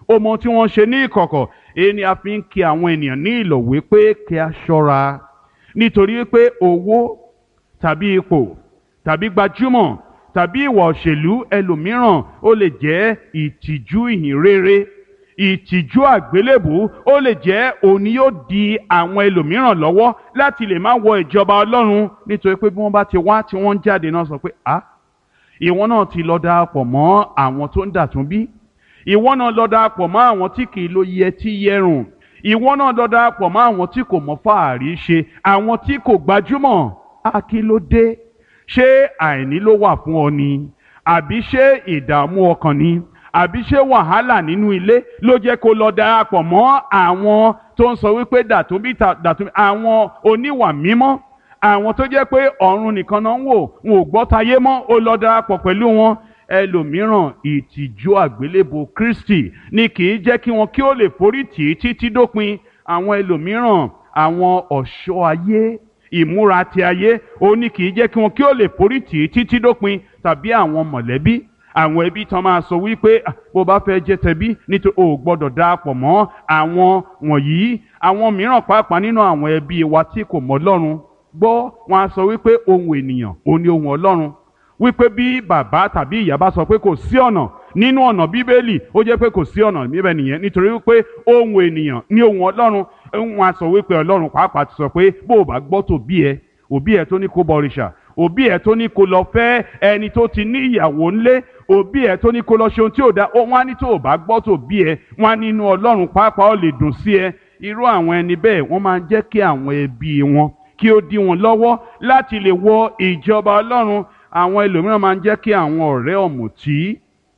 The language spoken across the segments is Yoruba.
ó mọ ohun tí wọ́n ń ṣe ní ìkọ̀kọ̀ èyí ni a fi ń kí àwọn ènìyàn ní ìlọ̀ wípé kí a ṣọ́ra nítorí pé owó tàbí ipò tàbí gbajúmọ̀ tàbí ìwà òṣèlú ẹlòmíràn ó lè jẹ́ ìtìjú ìhìn rere ìtìjú àgbélébù ó lè jẹ́ òní yóò di àwọn ẹlòmíràn lọ́wọ́ láti lè má wọ ìjọba ọlọ́run nítorí pé bí wọ́n bá ti wá tí wọ́n ń jáde náà sọ pé ah ìwọ náà ti lọ darapọ̀ mọ́ àwọn tó ń dàtún bí ìwọ náà lọ darapọ̀ mọ́ àwọn tí kì í lo yẹtí yẹrùn ìwọ náà lọ darapọ̀ mọ́ àwọn tí kò mọ fàárí ṣe àwọn tí kò gbajúmọ̀ á kí ló dé ṣé àìní ló wà fún ọ ni àbí ṣé ìdààmú ọkàn ni àbí ṣé wàhálà nínú ilé ló jẹ́ kó lọ darapọ̀ mọ́ àwọn tó ń sọ wípé dàtúnbí dàtúnbí àwọn oníwà mímọ́ àwọn tó jẹ́ pé ọ̀run nìkan náà ń wò wọn ò gbọ́ tayé mọ́ ó lọ darapọ̀ pẹ̀lú wọn ẹlòmíràn ìtìjú àgbélébò Kristi ni kì í jẹ́ kí wọn kí ó lè forí tì í títí dópin àwọn ẹlòmíràn àwọn ọ̀ṣọ́ ayé ìmúra ti ayé ó ní kì í jẹ́ kí wọn kí ó lè forí tì í títí dópin tàbí àwọn mọ̀lẹ́bí àwọn ẹbí tán máa sọ wípé bó bá fẹ́ jẹ́ tẹbí nítorí o ò gbọ́dọ̀ darapọ̀ mọ́ àwọn wọ̀nyí àwọn mìíràn pàápàá nínú àwọn ẹbí wa tí kò mọ̀ Ọlọ́run gbọ́ wọn á sọ wípé ohun ènìyàn ò ní ohun Ọlọ́run wípé bí bàbá tàbí ìyá bá sọ pé kò sí ọ̀nà nínú ọ̀nà bíbélì ó jẹ́ pé kò sí ọ̀nà níbẹ̀ nìyẹn nítorí wípé ohun ènìyàn ní ohun Ọlọ́run wọn á sọ wípé Ọlọ́run pàápàá ti sọ pé bó o bá gbọ́ tòbí ẹ òbí ẹ tó ní kó bọrìṣà òbí ẹ tó ní kó lọ fẹ́ ẹni tó ti ní ìyàwó ńlé òbí ẹ tó ní kó lọ ṣe ohun tí ò da ó wọn á ní tó o bá gbọ́ tòbí ẹ wọn á nínú Ọlọ́run pàápàá ó lè dùn sí ẹ irú àwọn ẹni bẹ́ẹ̀ wọ́n máa ń jẹ́ kí àwọn ẹbí wọn kí ó dí wọn lọ́wọ́ láti lè wọ ìjọba Ọlọ́run àwọn ẹlòmíràn máa ń jẹ́ kí àwọn ọ̀rẹ́ ọ̀mùtí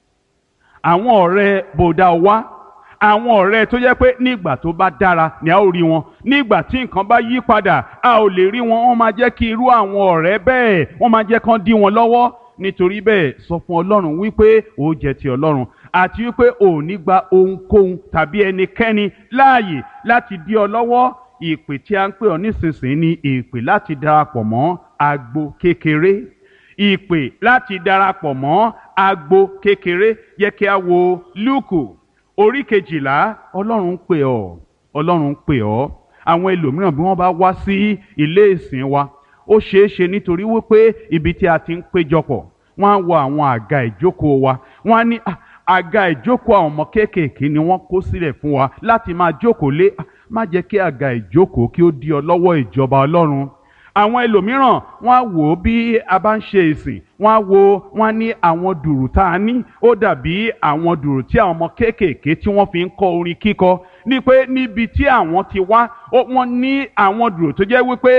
àwọn ọ̀rẹ́ bòdà wá àwọn ọ̀rẹ́ tó jẹ́ pé nígbà tó bá dára ni a ó rí wọn nígbà tí nǹkan bá yí padà a ò lè rí wọn wọ́n máa jẹ́ kí irú àwọn ọ̀rẹ́ bẹ́ẹ̀ wọ́n máa jẹ́ kán dí wọn lọ́wọ́ nítorí bẹ́ẹ̀ sọ fún Ọlọ́run wípé ó jẹ́ ti Ọlọ́run àti wípé ò ní gba ohunkóhun tàbí ẹnikẹ́ni láàyè láti dí ọ lọ́wọ́ ìpè tí a ń pè ọ nísinsìnyí ni ìpè láti darapọ̀ mọ́ agbo kékeré ìpè láti darapọ̀ mọ́ agbo kékeré yẹ kí a wo Lúùkù orí kejìlá Ọlọ́run ń pè ọ́ Ọlọ́run ń pè ọ́ àwọn ẹlòmíràn bí wọ́n bá wá sí ilé ìsìn wa ó ṣeé ṣe nítorí wípé ibi tí a ti ń péjọpọ̀ wọ́n á wo àwọn àga ìjókòó wa wọ́n á ní àga ìjókòó àwọn ọmọ kéékèèké ni wọ́n kó sílẹ̀ fún wa láti máa jókòó lé má jẹ́ kí àga ìjókòó kí ó di ọ lọ́wọ́ ìjọba Ọlọ́run àwọn ẹlòmíràn wọ́n á wò ó bí a bá ń ṣe ìsìn wọ́n á wo wọ́n á ní àwọn dùrù tá a ní ó dàbí àwọn dùrù tí àwọn ọmọ kéékèèké tí wọ́n fi ń kọ́ orin kíkọ ní pé níbi tí àwọn ti wá wọ́n ní àwọn dùrù tó jẹ́ wípé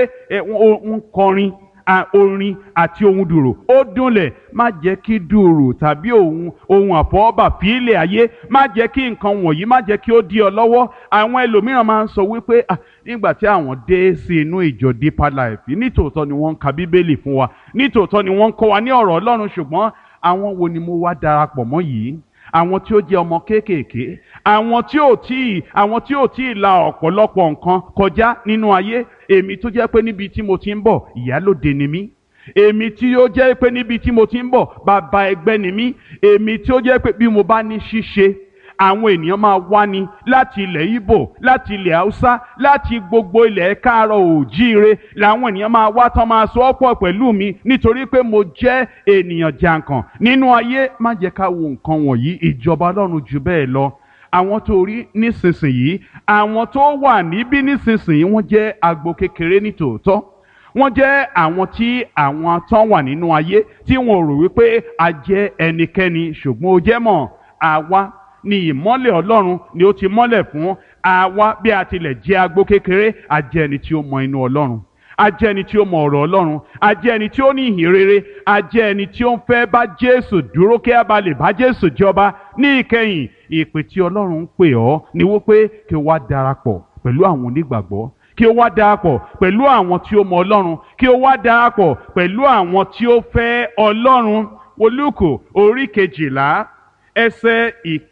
ń kọrin orin àti ohun dùrù ó dúnlẹ̀ má jẹ́ kí dùrù tàbí ohun ohun àfọwọ́bà fílẹ̀ ayé má jẹ́ kí nǹkan wọ̀nyí má jẹ́ kí ó dí ọ lọ́wọ́ àwọn ẹlòmíràn máa ń sọ wípé nígbà tí àwọn dé sí inú ìjọ Deeper Life nítòótọ́ ni wọ́n ń ka bíbélì fún wa nítòótọ́ ni wọ́n ń kọ́ wa ní ọ̀rọ̀ Ọlọ́run ṣùgbọ́n àwọn wo ni mo wá darapọ̀ mọ́ yìí àwọn tí ó jẹ́ ọmọ kéékèèké àwọn tí ò tí ì àwọn tí ò tí ì la ọ̀pọ̀lọpọ̀ nǹkan kọjá nínú ayé èmi tó jẹ́ pé níbi tí mo ti ń bọ̀ ìyálòde ni mí èmi tí ó jẹ́ pé níbi tí mo ti ń bọ̀ bàbá ẹgbẹ́ ni mí èmi tí ó jẹ́ pé bí mo bá ní ṣíṣe àwọn ènìyàn máa wá ní láti ilẹ̀ Ìgbò láti ilẹ̀ Haúsá láti gbogbo ilẹ̀ káàárọ̀ òjíire làwọn ènìyàn máa wá tán máa sọ ọ́pọ̀ pẹ̀lú mi nítorí pé mo jẹ́ ènìyàn jàǹkàn nínú ayé má jẹ́ ká wo nǹkan wọ̀nyí ìjọba Ọlọ́run jù bẹ́ẹ̀ lọ àwọn tó rí nísinsìnyí àwọn tó wà níbí nísinsìnyí wọ́n jẹ́ agbo kékeré ní tòótọ́ wọ́n jẹ́ àwọn tí àwọn tán wà nínú ayé tí wọ́n rò wípé a jẹ́ ẹnikẹ́ni ṣùgbọ́n ó jẹ́ mọ̀ àwa ni ìmọ́lẹ̀ Ọlọ́run ni ó ti mọ́lẹ̀ fún àwa bí a tilẹ̀ jẹ́ agbo kékeré a jẹ́ ẹni tí ó mọ inú Ọlọ́run a jẹ́ ẹni tí ó mọ ọ̀rọ̀ Ọlọ́run a jẹ́ ẹni tí ó ní ìhìn rere a jẹ́ ẹni tí ó ń fẹ́ bá Jésù dúró kí a bá lè bá Jésù jọba ní ìkẹyìn ìpè tí Ọlọ́run ń pè ọ́ ni wípé kí o wá darapọ̀ pẹ̀lú àwọn onígbàgbọ́ kí o wá darapọ̀ pẹ̀lú àwọn tí ó mọ Ọlọ́run kí o wá darapọ̀ pẹ̀lú àwọn tí ó fẹ́ Ọlọ́run wo Lúùkù orí kejìlá ẹsẹ̀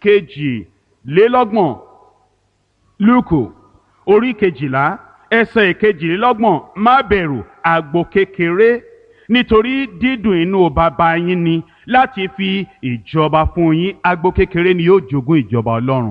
ìkejìlélọ́gbọ̀n Lúùkù orí kejìlá ẹsẹ̀ ìkejìlélọ́gbọ̀n má bẹ̀rù àgbo kékeré nítorí dídùn inú bàbá yín ni láti fi ìjọba fún yín àgbo kékeré ni yóò jogún ìjọba Ọlọ́run.